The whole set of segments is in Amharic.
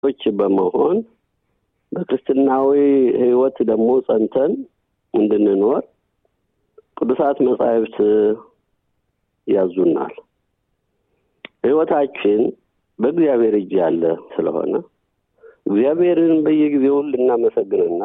ች በመሆን በክርስትናዊ ሕይወት ደግሞ ጸንተን እንድንኖር ቅዱሳት መጻሕፍት ያዙናል። ሕይወታችን በእግዚአብሔር እጅ ያለ ስለሆነ እግዚአብሔርን በየጊዜው ልናመሰግንና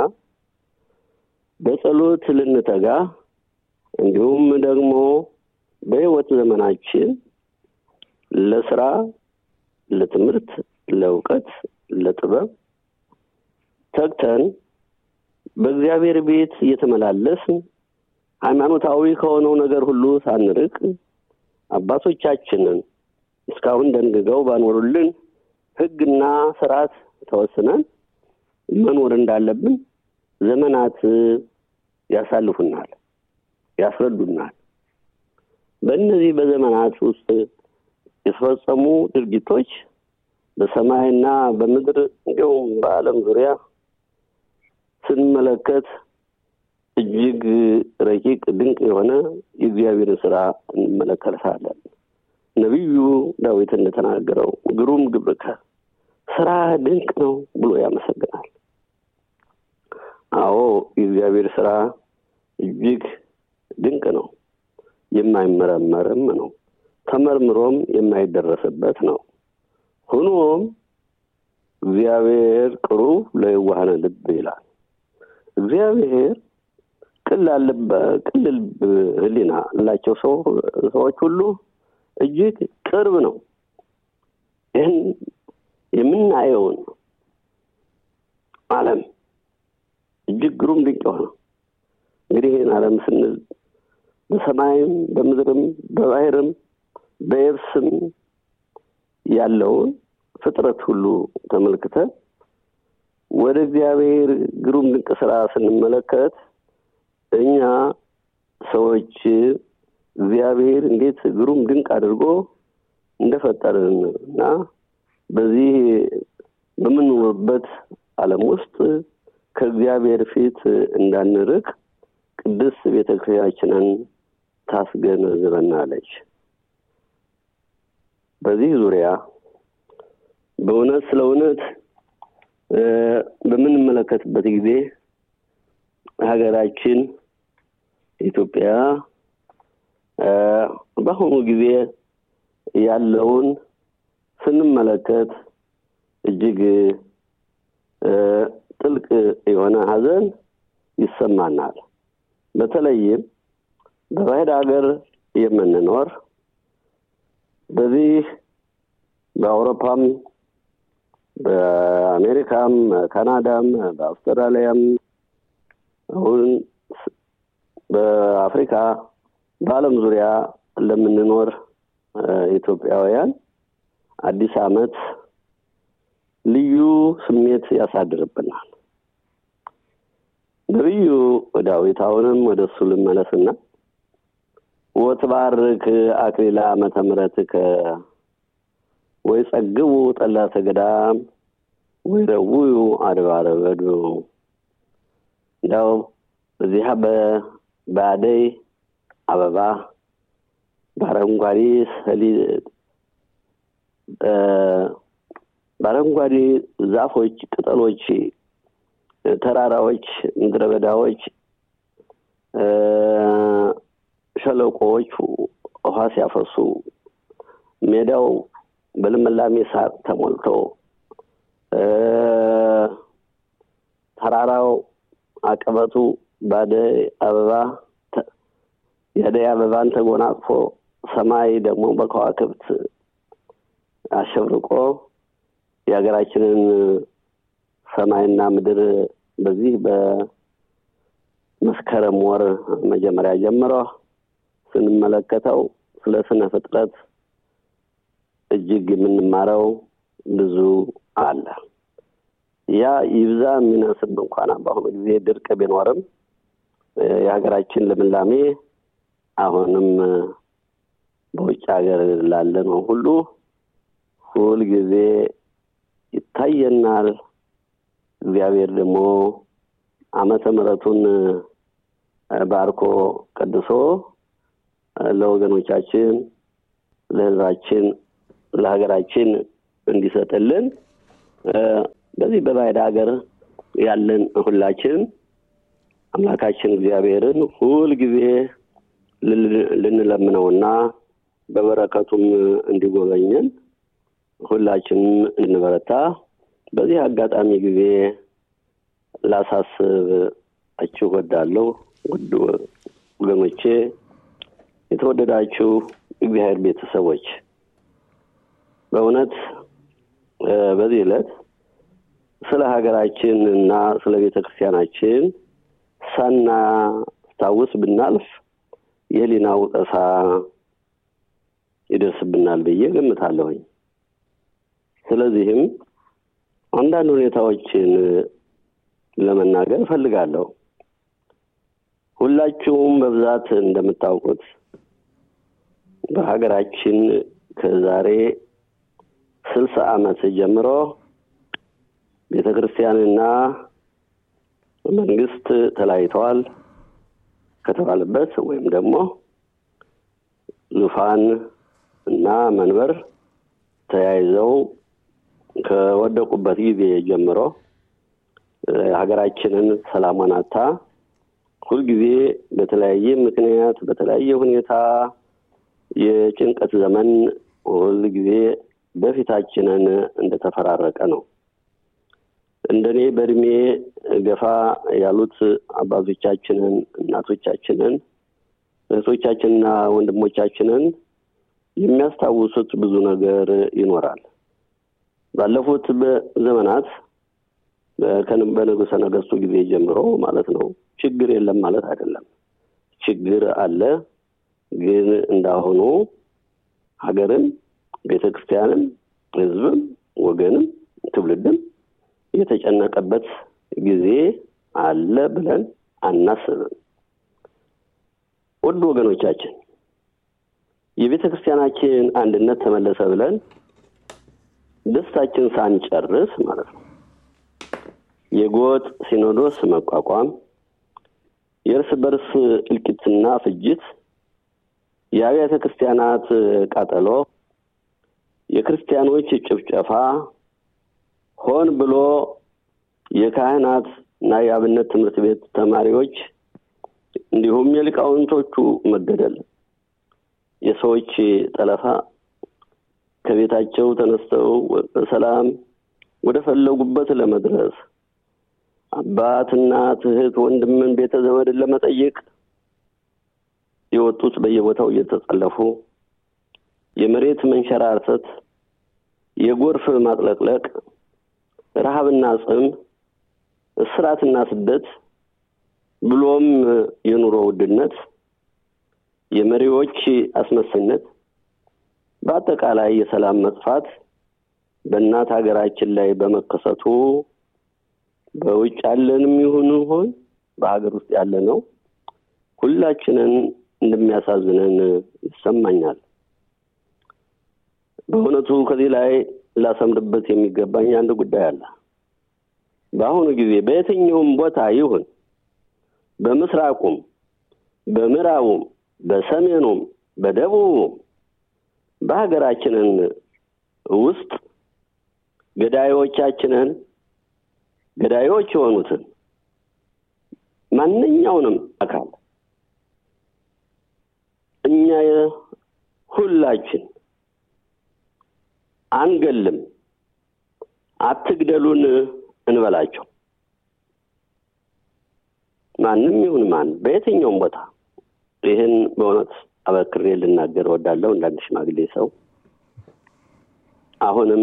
በጸሎት ልንተጋ እንዲሁም ደግሞ በሕይወት ዘመናችን ለስራ፣ ለትምህርት፣ ለእውቀት፣ ለጥበብ ተግተን በእግዚአብሔር ቤት እየተመላለስን ሃይማኖታዊ ከሆነው ነገር ሁሉ ሳንርቅ አባቶቻችንን እስካሁን ደንግገው ባኖሩልን ሕግና ስርዓት ተወስነን መኖር እንዳለብን ዘመናት ያሳልፉናል፣ ያስረዱናል። በእነዚህ በዘመናት ውስጥ የተፈጸሙ ድርጊቶች በሰማይና በምድር እንዲሁም በዓለም ዙሪያ ስንመለከት እጅግ ረቂቅ ድንቅ የሆነ የእግዚአብሔርን ስራ እንመለከታለን። ነቢዩ ዳዊት እንደተናገረው ግሩም ግብርከ ስራ ድንቅ ነው ብሎ ያመሰግናል። አዎ የእግዚአብሔር ስራ እጅግ ድንቅ ነው፣ የማይመረመርም ነው፣ ተመርምሮም የማይደረስበት ነው። ሆኖም እግዚአብሔር ቅሩብ ለየዋሃነ ልብ ይላል። እግዚአብሔር ቅን ልብ ሕሊና ላቸው ሰዎች ሁሉ እጅግ ቅርብ ነው። ይህን የምናየውን ዓለም እጅግ ግሩም ድንቅ የሆነ እንግዲህ ይህን ዓለም ስንል በሰማይም በምድርም በባህርም በየብስም ያለውን ፍጥረት ሁሉ ተመልክተን ወደ እግዚአብሔር ግሩም ድንቅ ስራ ስንመለከት እኛ ሰዎች እግዚአብሔር እንዴት ግሩም ድንቅ አድርጎ እንደፈጠርን እና በዚህ በምንኖርበት ዓለም ውስጥ ከእግዚአብሔር ፊት እንዳንርቅ ቅድስት ቤተ ክርስቲያናችንን ታስገነዝበናለች። በዚህ ዙሪያ በእውነት ስለ እውነት በምንመለከትበት ጊዜ ሀገራችን ኢትዮጵያ በአሁኑ ጊዜ ያለውን ስንመለከት እጅግ ጥልቅ የሆነ ሐዘን ይሰማናል። በተለይም በባዕድ ሀገር የምንኖር በዚህ በአውሮፓም በአሜሪካም ካናዳም በአውስትራሊያም አሁን በአፍሪካ በዓለም ዙሪያ ለምንኖር ኢትዮጵያውያን አዲስ ዓመት ልዩ ስሜት ያሳድርብናል። ነቢዩ ዳዊት አሁንም ወደ እሱ ልመለስና ወትባርክ አክሊላ ዓመተ ምሕረትከ ወይ ጸግቡ ጠላተ ገዳም ወይ ረውዩ አድባረ በዱ እንዲያው በዚህ በአደይ አበባ በአረንጓዴ ሰሊጥ በአረንጓዴ ዛፎች፣ ቅጠሎች፣ ተራራዎች፣ ምድረ በዳዎች፣ ሸለቆዎች ውሃ ሲያፈሱ ሜዳው በልምላሜ ሳር ተሞልቶ ተራራው አቀበቱ በአደይ አበባ የአደይ አበባን ተጎናጽፎ ሰማይ ደግሞ በከዋክብት አሸብርቆ የሀገራችንን ሰማይና ምድር በዚህ በመስከረም ወር መጀመሪያ ጀምሮ ስንመለከተው ስለ ስነ ፍጥረት እጅግ የምንማረው ብዙ አለ። ያ ይብዛ የሚነስብ እንኳን በአሁኑ ጊዜ ድርቅ ቢኖርም የሀገራችን ልምላሜ አሁንም በውጭ ሀገር ላለ ነው ሁሉ ሁል ጊዜ ይታየናል። እግዚአብሔር ደግሞ ዓመተ ምሕረቱን ባርኮ ቀድሶ ለወገኖቻችን፣ ለሕዝባችን፣ ለሀገራችን እንዲሰጥልን በዚህ በባዕድ ሀገር ያለን ሁላችን አምላካችን እግዚአብሔርን ሁል ጊዜ ልንለምነውና በበረከቱም እንዲጎበኘን ሁላችንም እንበረታ። በዚህ አጋጣሚ ጊዜ ላሳስባችሁ እወዳለሁ። ውድ ወገኖቼ፣ የተወደዳችሁ እግዚአብሔር ቤተሰቦች በእውነት በዚህ ዕለት ስለ ሀገራችን እና ስለ ቤተ ክርስቲያናችን ሳናስታውስ ብናልፍ የህሊና ውቀሳ ይደርስብናል ብዬ ገምታለሁኝ። ስለዚህም አንዳንድ ሁኔታዎችን ለመናገር እፈልጋለሁ። ሁላችሁም በብዛት እንደምታውቁት በሀገራችን ከዛሬ ስልሳ ዓመት ጀምሮ ቤተ ክርስቲያንና መንግስት ተለያይተዋል ከተባለበት ወይም ደግሞ ዙፋን እና መንበር ተያይዘው ከወደቁበት ጊዜ ጀምሮ ሀገራችንን ሰላሟን አታ ሁልጊዜ በተለያየ ምክንያት በተለያየ ሁኔታ የጭንቀት ዘመን ሁልጊዜ በፊታችንን እንደተፈራረቀ ነው። እንደኔ በእድሜ ገፋ ያሉት አባቶቻችንን፣ እናቶቻችንን፣ እህቶቻችንና ወንድሞቻችንን የሚያስታውሱት ብዙ ነገር ይኖራል። ባለፉት ዘመናት በንጉሠ ነገሥቱ ጊዜ ጀምሮ ማለት ነው ችግር የለም ማለት አይደለም። ችግር አለ። ግን እንዳሁኑ ሀገርም ቤተ ክርስቲያንም ሕዝብም ወገንም ትውልድም የተጨነቀበት ጊዜ አለ ብለን አናስብም። ውድ ወገኖቻችን የቤተ ክርስቲያናችን አንድነት ተመለሰ ብለን ደስታችን ሳንጨርስ ማለት ነው የጎጥ ሲኖዶስ መቋቋም፣ የእርስ በርስ እልቂትና ፍጅት፣ የአብያተ ክርስቲያናት ቃጠሎ፣ የክርስቲያኖች ጭፍጨፋ፣ ሆን ብሎ የካህናት እና የአብነት ትምህርት ቤት ተማሪዎች እንዲሁም የሊቃውንቶቹ መገደል፣ የሰዎች ጠለፋ፣ ከቤታቸው ተነስተው በሰላም ወደ ፈለጉበት ለመድረስ አባት፣ እናት፣ እህት፣ ወንድምን፣ ቤተ ዘመድን ለመጠየቅ የወጡት በየቦታው እየተጠለፉ የመሬት መንሸራተት፣ የጎርፍ ማጥለቅለቅ፣ ረሃብና ጽም፣ እስራትና ስደት ብሎም የኑሮ ውድነት፣ የመሪዎች አስመሳይነት፣ በአጠቃላይ የሰላም መጥፋት በእናት ሀገራችን ላይ በመከሰቱ በውጭ ያለንም ይሁን ሆን በሀገር ውስጥ ያለ ነው ሁላችንን እንደሚያሳዝነን ይሰማኛል። በእውነቱ ከዚህ ላይ ላሰምርበት የሚገባኝ አንድ ጉዳይ አለ። በአሁኑ ጊዜ በየትኛውም ቦታ ይሁን በምስራቁም፣ በምዕራቡም፣ በሰሜኑም፣ በደቡቡም በሀገራችንን ውስጥ ገዳዮቻችንን ገዳዮች የሆኑትን ማንኛውንም አካል እኛ ሁላችን አንገልም፣ አትግደሉን እንበላቸው። ማንም ይሁን ማን በየትኛውም ቦታ ይህን በእውነት አበክሬ ልናገር እወዳለሁ። እንዳንድ ሽማግሌ ሰው አሁንም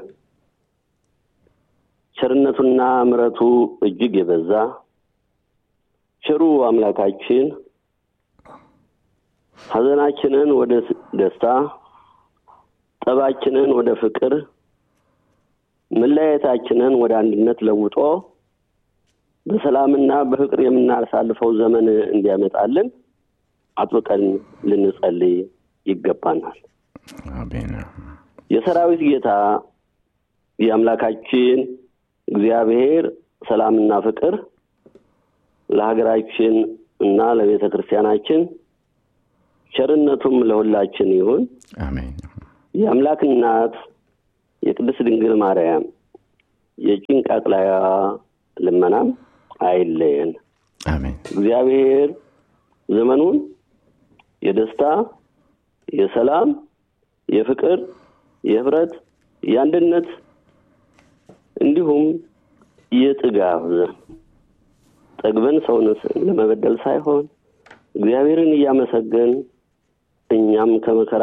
ቸርነቱና ምሕረቱ እጅግ የበዛ ቸሩ አምላካችን ሐዘናችንን ወደ ደስታ፣ ጠባችንን ወደ ፍቅር፣ መለያየታችንን ወደ አንድነት ለውጦ በሰላምና በፍቅር የምናሳልፈው ዘመን እንዲያመጣልን አጥብቀን ልንጸልይ ይገባናል። አሜን። የሰራዊት ጌታ የአምላካችን እግዚአብሔር ሰላምና ፍቅር ለሀገራችን እና ለቤተ ክርስቲያናችን ቸርነቱም ለሁላችን ይሁን። አሜን። የአምላክ እናት የቅድስት ድንግል ማርያም የጭንቅ አቅላያ ልመናም አይለየን። አሜን። እግዚአብሔር ዘመኑን የደስታ፣ የሰላም፣ የፍቅር፣ የህብረት፣ የአንድነት እንዲሁም የጥጋብ ጠግበን ሰውን ለመበደል ሳይሆን እግዚአብሔርን እያመሰገን እኛም ከመከራ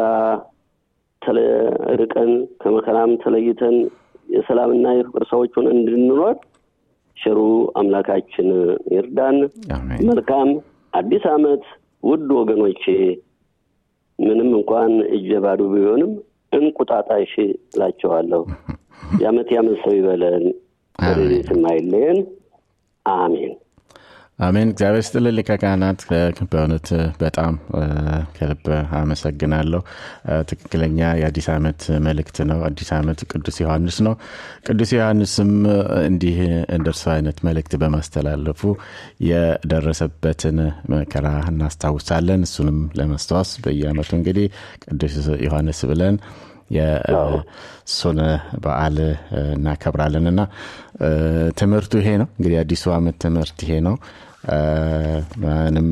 ርቀን ከመከራም ተለይተን የሰላምና የፍቅር ሰዎች ሆነን እንድንኖር ቸሩ አምላካችን ይርዳን። አሜን። መልካም አዲስ ዓመት ውድ ወገኖቼ። ምንም እንኳን እጀ ባዶ ቢሆንም እንቁጣጣሽ እላቸዋለሁ። የዓመት የዓመት ሰው ይበለን፣ ረድኤትም አይለየን። አሜን። አሜን። እግዚአብሔር ስጥልን ሊቀ ካህናት፣ በእውነት በጣም ከልብ አመሰግናለሁ። ትክክለኛ የአዲስ ዓመት መልእክት ነው። አዲስ ዓመት ቅዱስ ዮሐንስ ነው። ቅዱስ ዮሐንስም እንዲህ እንደ እርሱ አይነት መልእክት በማስተላለፉ የደረሰበትን መከራ እናስታውሳለን። እሱንም ለማስታወስ በየዓመቱ እንግዲህ ቅዱስ ዮሐንስ ብለን የእሱን በዓል እናከብራለን እና ትምህርቱ ይሄ ነው እንግዲህ አዲሱ ዓመት ትምህርት ይሄ ነው። ምንም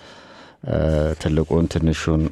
ትልቁን ትንሹን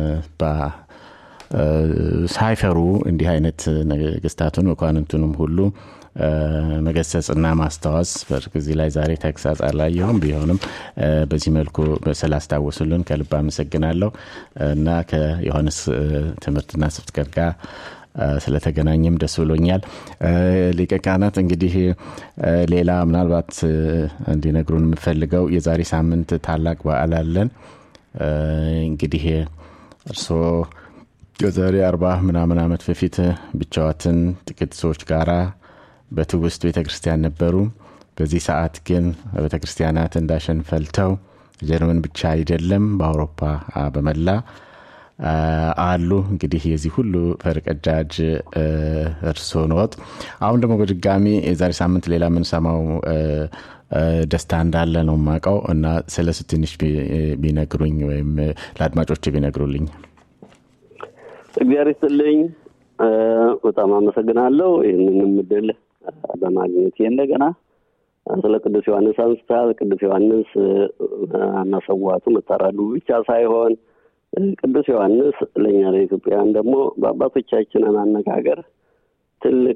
ሳይፈሩ እንዲህ አይነት ነገስታቱን መኳንንቱንም ሁሉ መገሰጽና ማስታወስ በዚህ ላይ ዛሬ ተግሳጽ አላየሁም። ቢሆንም በዚህ መልኩ ስላስታወሱልን ከልብ አመሰግናለሁ እና ከዮሐንስ ትምህርትና ስብከት ጋር ስለተገናኘም ደስ ብሎኛል። ሊቀ ካህናት እንግዲህ ሌላ ምናልባት እንዲነግሩን የምፈልገው የዛሬ ሳምንት ታላቅ በዓል አለን። እንግዲህ እርስዎ ከዛሬ አርባ ምናምን ዓመት በፊት ብቻዋትን ጥቂት ሰዎች ጋራ በትውስት ቤተ ክርስቲያን ነበሩ። በዚህ ሰዓት ግን ቤተ ክርስቲያናት እንዳሸን ፈልተው ጀርመን ብቻ አይደለም በአውሮፓ በመላ አሉ። እንግዲህ የዚህ ሁሉ ፈርቀዳጅ እርስዎ ነዎት። አሁን ደግሞ በድጋሚ የዛሬ ሳምንት ሌላ የምንሰማው ደስታ እንዳለ ነው የማውቀው እና ስለሱ ትንሽ ቢነግሩኝ ወይም ለአድማጮች ቢነግሩልኝ። እግዚአብሔር ይስጥልኝ። በጣም አመሰግናለሁ ይህንንም እድል በማግኘት እንደገና ስለ ቅዱስ ዮሐንስ አንስታል። ቅዱስ ዮሐንስ መሰዋቱ መታረዱ ብቻ ሳይሆን ቅዱስ ዮሐንስ ለእኛ ለኢትዮጵያውያን ደግሞ በአባቶቻችን አነጋገር ትልቅ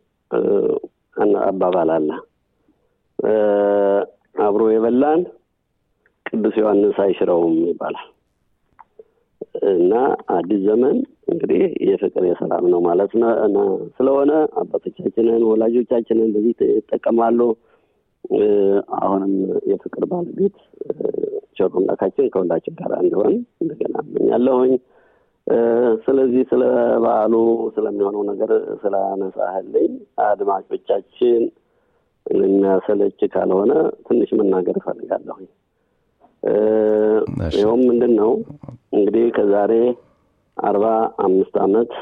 አባባል አለ። አብሮ የበላን ቅዱስ ዮሐንስ አይሽረውም ይባላል እና አዲስ ዘመን እንግዲህ የፍቅር የሰላም ነው ማለት ነው። ስለሆነ አባቶቻችንን ወላጆቻችንን በዚህ ይጠቀማሉ። አሁንም የፍቅር ባለቤት ቸሩ አምላካችን ከሁላችን ጋር እንዲሆን እንደገና እመኛለሁኝ። ስለዚህ ስለ በዓሉ ስለሚሆነው ነገር ስላነሳህልኝ አድማጮቻችን የሚያሰለች ካልሆነ ትንሽ መናገር እፈልጋለሁኝ። ይኸውም ምንድን ነው እንግዲህ ከዛሬ አርባ አምስት ዓመት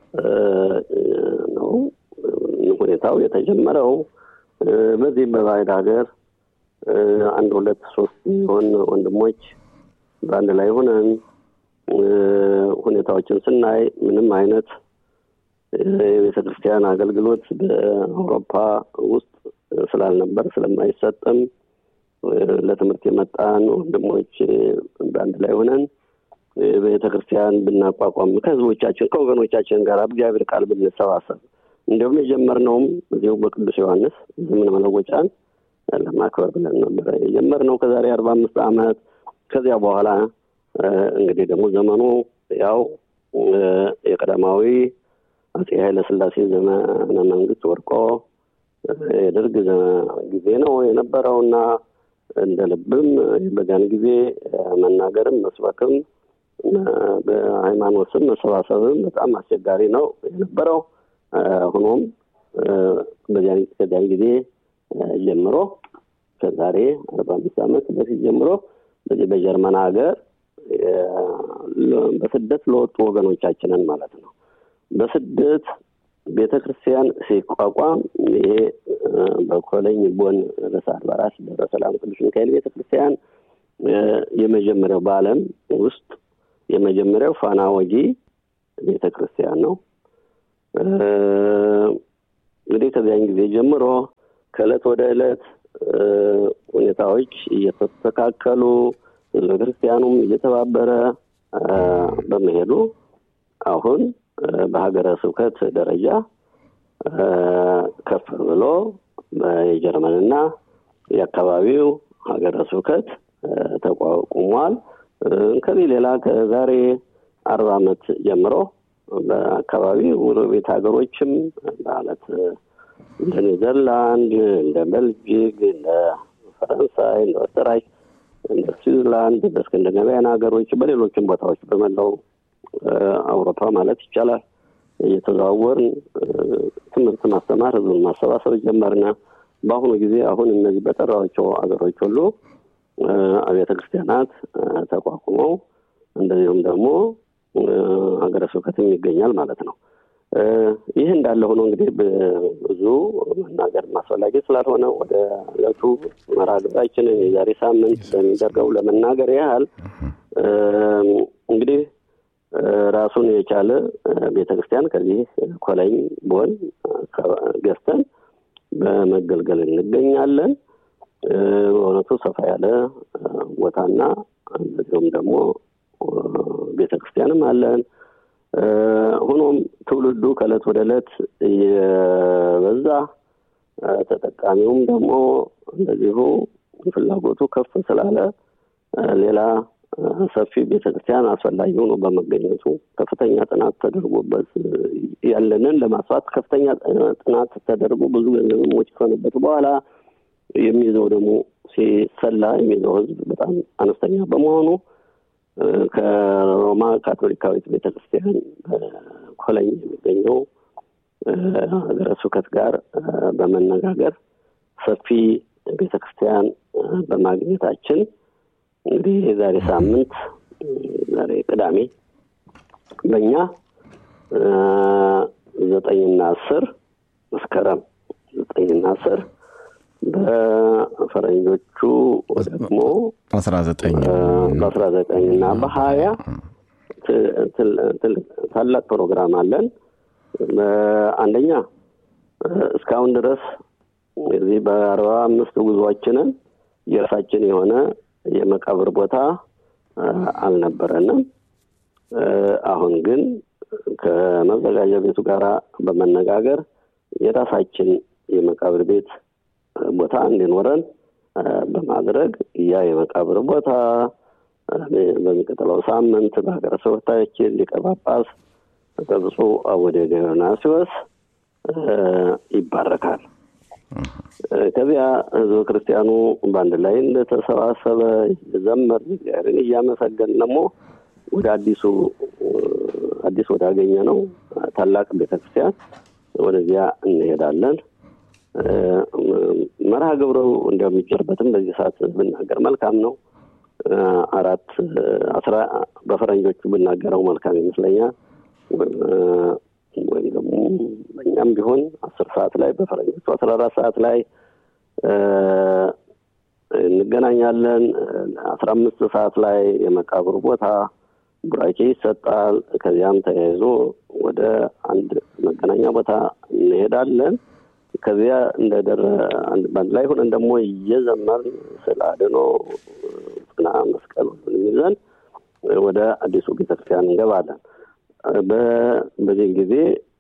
ነው ሁኔታው የተጀመረው። በዚህ በባዕድ ሀገር አንድ ሁለት ሶስት የሚሆን ወንድሞች በአንድ ላይ ሆነን ሁኔታዎችን ስናይ ምንም አይነት የቤተ ክርስቲያን አገልግሎት በአውሮፓ ውስጥ ስላልነበር ስለማይሰጥም ለትምህርት የመጣን ወንድሞች በአንድ ላይ ሆነን ቤተ ክርስቲያን ብናቋቋም ከህዝቦቻችን ከወገኖቻችን ጋር እግዚአብሔር ቃል ብንሰባሰብ እንዲሁም የጀመርነውም እዚሁ በቅዱስ ዮሐንስ ዘመን መለወጫን ለማክበር ብለን ነበረ የጀመርነው ከዛሬ አርባ አምስት ዓመት ከዚያ በኋላ እንግዲህ ደግሞ ዘመኑ ያው የቀዳማዊ አጼ ኃይለ ሥላሴ ዘመነ መንግስት ወድቆ የደርግ ጊዜ ነው የነበረው እና እንደ ልብም በዚያን ጊዜ መናገርም መስበክም በሃይማኖት ስም መሰባሰብም በጣም አስቸጋሪ ነው የነበረው። ሆኖም ከዚያን ጊዜ ጀምሮ ከዛሬ አርባ አምስት ዓመት በፊት ጀምሮ በዚህ በጀርመን ሀገር በስደት ለወጡ ወገኖቻችንን ማለት ነው በስደት ቤተ ክርስቲያን ሲቋቋም ይሄ በኮለኝ ቦን ርዕሰ አድባራት ደብረ ሰላም ቅዱስ ሚካኤል ቤተ ክርስቲያን የመጀመሪያው በዓለም ውስጥ የመጀመሪያው ፋና ወጊ ቤተ ክርስቲያን ነው። እንግዲህ ከዚያን ጊዜ ጀምሮ ከእለት ወደ ዕለት ሁኔታዎች እየተስተካከሉ ህዝበ ክርስቲያኑም እየተባበረ በመሄዱ አሁን በሀገረ ስብከት ደረጃ ከፍ ብሎ የጀርመንና የአካባቢው ሀገረ ስብከት ተቋቁሟል። ከዚህ ሌላ ከዛሬ አርባ ዓመት ጀምሮ በአካባቢ ጎረቤት ሀገሮችም ማለት እንደ ኔዘርላንድ፣ እንደ ቤልጂክ፣ እንደ ፈረንሳይ፣ እንደ ኦስተራይክ፣ እንደ ስዊዝርላንድ፣ በስከንዲናቪያን ሀገሮች በሌሎችም ቦታዎች በመላው አውሮፓ ማለት ይቻላል እየተዘዋወርን ትምህርት ማስተማር፣ ህዝቡን ማሰባሰብ ጀመርነ። በአሁኑ ጊዜ አሁን እነዚህ በጠራቸው ሀገሮች ሁሉ አብያተ ክርስቲያናት ተቋቁመው እንደዚሁም ደግሞ ሀገረ ስብከትም ይገኛል ማለት ነው። ይህ እንዳለ ሆኖ እንግዲህ ብዙ መናገር አስፈላጊ ስላልሆነ ወደ ዕለቱ መርሃ ግብራችንን የዛሬ ሳምንት በሚደርገው ለመናገር ያህል እንግዲህ ራሱን የቻለ ቤተ ክርስቲያን ከዚህ ኮላይም ቦን ገዝተን በመገልገል እንገኛለን። በእውነቱ ሰፋ ያለ ቦታና እንደዚሁም ደግሞ ቤተ ክርስቲያንም አለን። ሆኖም ትውልዱ ከእለት ወደ ዕለት እየበዛ ተጠቃሚውም ደግሞ እንደዚሁ ፍላጎቱ ከፍ ስላለ ሌላ ሰፊ ቤተክርስቲያን አስፈላጊ ሆኖ በመገኘቱ ከፍተኛ ጥናት ተደርጎበት ያለንን ለማስፋት ከፍተኛ ጥናት ተደርጎ ብዙ ገንዘብ ወጪ ከሆነበት በኋላ የሚይዘው ደግሞ ሲሰላ የሚይዘው ሕዝብ በጣም አነስተኛ በመሆኑ ከሮማ ካቶሊካዊት ቤተክርስቲያን ኮለኝ የሚገኘው ሀገረ ስብከት ጋር በመነጋገር ሰፊ ቤተክርስቲያን በማግኘታችን እንግዲህ የዛሬ ሳምንት ዛሬ ቅዳሜ በእኛ ዘጠኝና አስር መስከረም ዘጠኝና አስር በፈረንጆቹ ደግሞ አስራ ዘጠኝ በአስራ ዘጠኝ እና በሀያ ታላቅ ፕሮግራም አለን። አንደኛ እስካሁን ድረስ እዚህ በአርባ አምስት ጉዟችንን የራሳችን የሆነ የመቃብር ቦታ አልነበረንም። አሁን ግን ከመዘጋጃ ቤቱ ጋር በመነጋገር የራሳችን የመቃብር ቤት ቦታ እንዲኖረን በማድረግ ያ የመቃብር ቦታ በሚቀጥለው ሳምንት በሀገረ ስብከታችን ሊቀ ጳጳስ በብፁዕ አቡነ ዲዮናስዮስ ይባረካል። ከዚያ ህዝበ ክርስቲያኑ በአንድ ላይ እንደተሰባሰበ ዘመር እግዚአብሔርን እያመሰገን ደግሞ ወደ አዲሱ አዲስ ወዳገኘ ነው ታላቅ ቤተክርስቲያን ወደዚያ እንሄዳለን። መርሃ ግብሩ እንደሚጨርበትም በዚህ ሰዓት ብናገር መልካም ነው። አራት አስራ በፈረንጆቹ ብናገረው መልካም ይመስለኛል። ወይም ደግሞ በእኛም ቢሆን አስር ሰዓት ላይ በፈረንጆቹ አስራ አራት ሰዓት ላይ እንገናኛለን። አስራ አምስት ሰዓት ላይ የመቃብሩ ቦታ ቡራኬ ይሰጣል። ከዚያም ተያይዞ ወደ አንድ መገናኛ ቦታ እንሄዳለን። ከዚያ እንደደረ በአንድ ላይ ሆነን ደግሞ እየዘመር ስለ አድኖ ጽና መስቀል ሁሉንም ይዘን ወደ አዲሱ ቤተክርስቲያን እንገባለን። በዚህ ጊዜ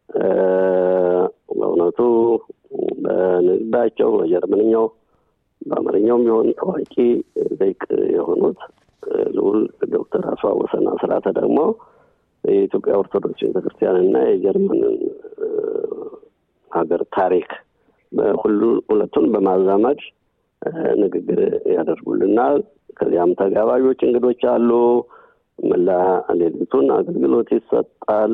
በእውነቱ በንግዳቸው በጀርመንኛው በአማርኛውም ቢሆን ታዋቂ ሊቅ የሆኑት ልዑል ዶክተር አስፋ ወሰን አስራተ ደግሞ የኢትዮጵያ ኦርቶዶክስ ቤተክርስቲያን እና የጀርመንን ሀገር ታሪክ ሁሉ ሁለቱን በማዛመድ ንግግር ያደርጉልናል። ከዚያም ተጋባዦች እንግዶች አሉ። መላ ሌሊቱን አገልግሎት ይሰጣል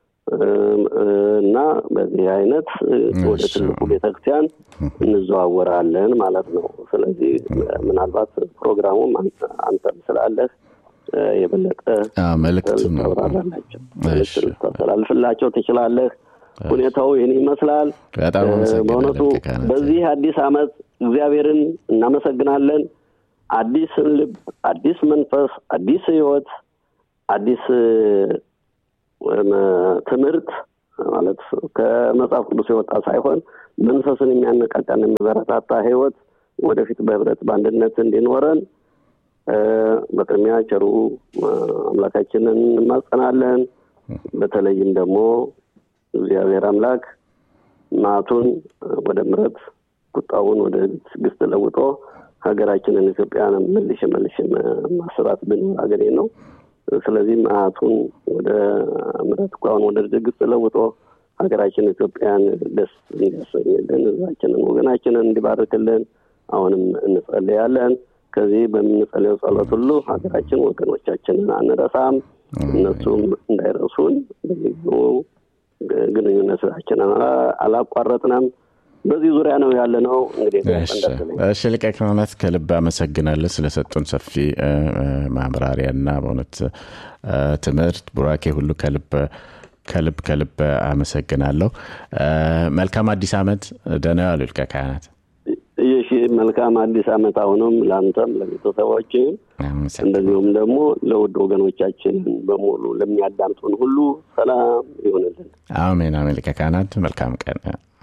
እና በዚህ አይነት ወደ ትልቁ ቤተክርስቲያን እንዘዋወራለን ማለት ነው። ስለዚህ ምናልባት ፕሮግራሙም አንተም ስላለህ የበለጠ መልእክት ታብራራላቸው ታስተላልፍላቸው ትችላለህ። ሁኔታው ይህን ይመስላል። በእውነቱ በዚህ አዲስ ዓመት እግዚአብሔርን እናመሰግናለን። አዲስን ልብ፣ አዲስ መንፈስ፣ አዲስ ህይወት፣ አዲስ ትምህርት ማለት ከመጽሐፍ ቅዱስ የወጣ ሳይሆን መንፈስን የሚያነቃቃን የሚበረታታ ህይወት ወደፊት በህብረት በአንድነት እንዲኖረን በቅድሚያ ቸሩ አምላካችንን እንማጸናለን። በተለይም ደግሞ እግዚአብሔር አምላክ መዓቱን ወደ ምሕረት ቁጣውን ወደ ትዕግስት ለውጦ ሀገራችንን ኢትዮጵያን መልሽ መልሽ ማስባት ብንሆን ሀገሬ ነው። ስለዚህ መዓቱን ወደ ምሕረት ቁጣውን ወደ ትዕግስት ለውጦ ሀገራችን ኢትዮጵያን ደስ እንዲያሰኝልን ህዝባችንን ወገናችንን እንዲባርክልን አሁንም እንጸልያለን። ከዚህ በምንጸልየው ጸሎት ሁሉ ሀገራችን ወገኖቻችንን አንረሳም፣ እነሱም እንዳይረሱን በልዩ ግንኙነታችንን አላቋረጥንም። በዚህ ዙሪያ ነው ያለ ነው። እንግዲህ እሺ፣ ሊቀ ካህናት ከልብ አመሰግናለሁ ስለሰጡን ሰፊ ማብራሪያና በእውነት ትምህርት ቡራኬ ሁሉ ከልብ ከልብ ከልብ አመሰግናለሁ። መልካም አዲስ ዓመት። ደህና ያሉ ሊቀ ካህናት። ይህ መልካም አዲስ ዓመት አሁንም ለአንተም ለቤተሰቦችም እንደዚሁም ደግሞ ለውድ ወገኖቻችን በሙሉ ለሚያዳምጡን ሁሉ ሰላም ይሆንልን። አሜን አሜን። ሊቀ ካህናት መልካም ቀን